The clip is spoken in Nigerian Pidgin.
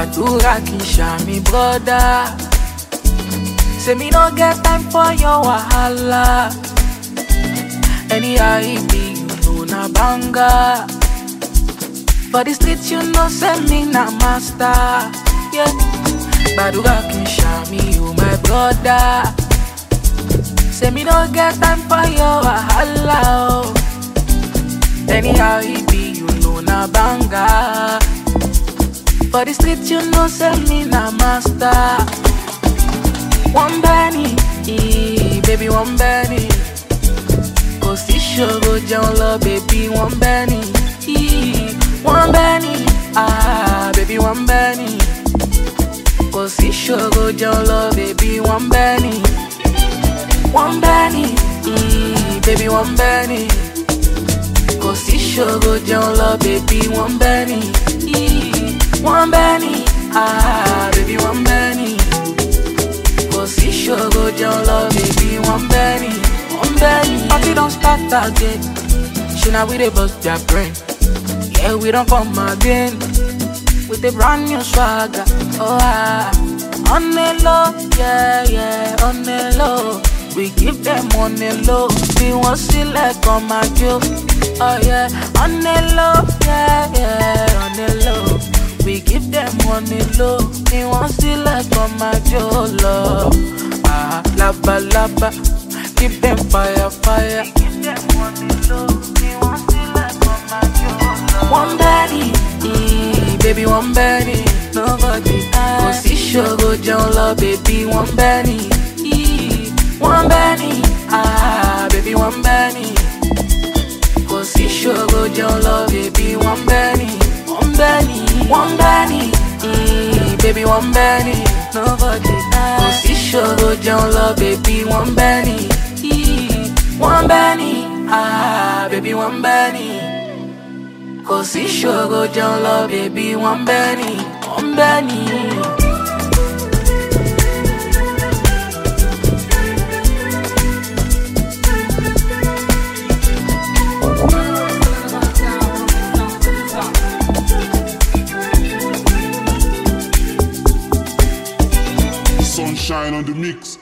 gbàdúrà kì í ṣàmì brọ́dá. Say me no get time for your wahala. Anyhow it be, you know na banga. For the street you know say me na master. Yeah. Gbàdúrà kì í ṣàmì you my brother. Say me no get time for your wahala. Oh. Anyhow it be, you know na banga. For the street you know say me na master. One penny, eh, baby one penny. Kò sí ṣòro jẹun lọ, baby one penny. eh, One penny, ah, baby one penny. Kò sí ṣòro jẹun lọ, baby one penny. One penny, eh, baby one penny. Kò sí ṣòro jẹun lọ, baby one penny. eh, One penny, ah, baby one penny. Kò sí ṣòro jẹun lọ, baby one penny. One penny. Party don start again. Ṣé na we dey bust their brain? Yeah, we don come again. With a brand new swagger. Oh, ah. On the low, yeah, yeah, on the low. We give them on the low. We want select on my joe. Oh, yeah, on the low, yeah, yeah, on the low. We give them on the low. We want select on my joe, love. Ah, laba, laba. Give them fire, fire. We give them on the low. We want select on my joe, love. One body, eh, baby, one body. Nobody, kò sí ṣòro jẹun lọ, baby, one penny. eh, One penny, ah, baby, one penny. Kò sí ṣòro jẹun lọ, baby, one penny. One penny, one penny, eh, baby, one penny. Nobody, kò sí ṣòro jẹun lọ, baby, one penny. eh, One penny, ah, baby, one penny. Kò sí ṣòro jẹun lọ, baby, one penny, one penny. Sunshine on the mix.